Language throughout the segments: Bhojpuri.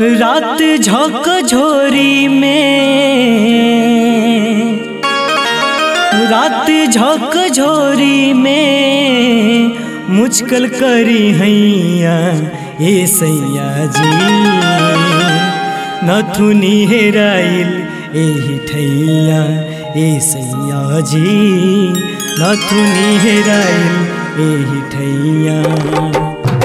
रात झक झोरी में रात झक झोरी में मुचकल करी हैया ए सैया जी नथुनी हेराइल एही ठैया ए सैया जी नथुनी हेराइल एही ठैया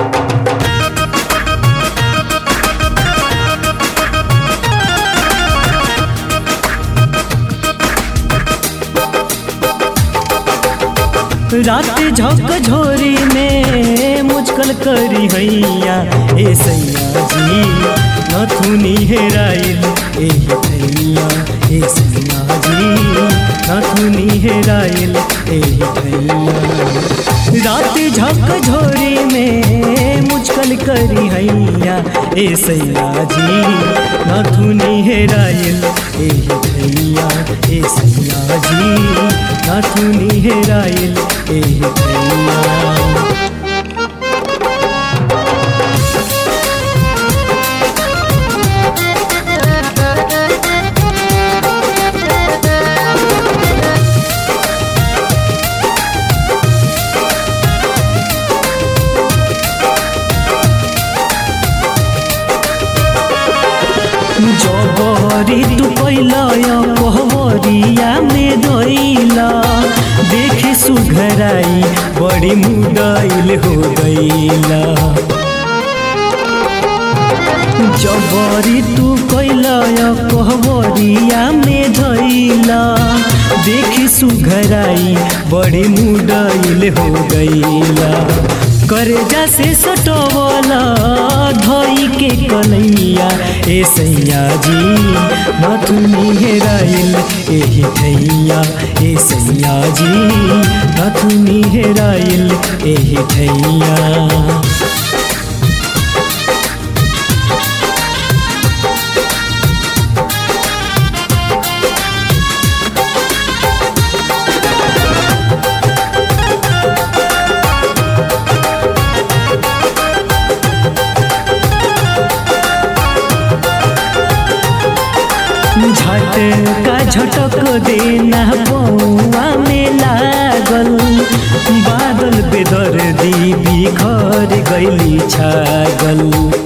रात झक झोरी में मुचकल करी हैया ए सैया जी नथुनी हेराइल एही ठैया ए सैया जी नथुनी हेराइल एही ठैया रात झक झोरी में मुचकल करी हैया ए सैया जी नथुनी हेराइल एही ठैया ए सैया जी नथुनी हेराइल एही ठैया जबरी तू कैला कहवरिया में धैला देखी सुघराई बड़ी मुदाइल हो गईला जबरी तू कैला कहवरिया में धैला देखी सुघराई बड़ी मुदाइल हो गईला करजा से सटवला धई के कलैया ए सैया जी नथुनी हेराइल एही ठैया ए सैया जी नथुनी हेराइल एही ठैया झटका झटक देना बउआ में लागल बादल बेदर दी बिखर गैली छागल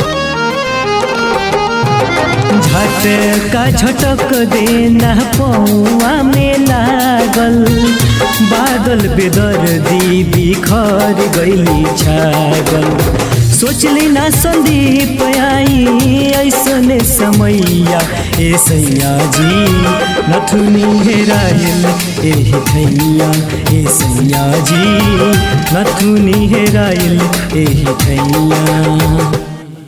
झटका झटक देना बउआ में लागल बादल बेदर दी बिखर गैली छागल सोचली ना संदीप आई ऐसने समैया ए सैया जी नथुनी हेराइल एही ठैया ए सैया जी नथुनी हेराइल एही ठैया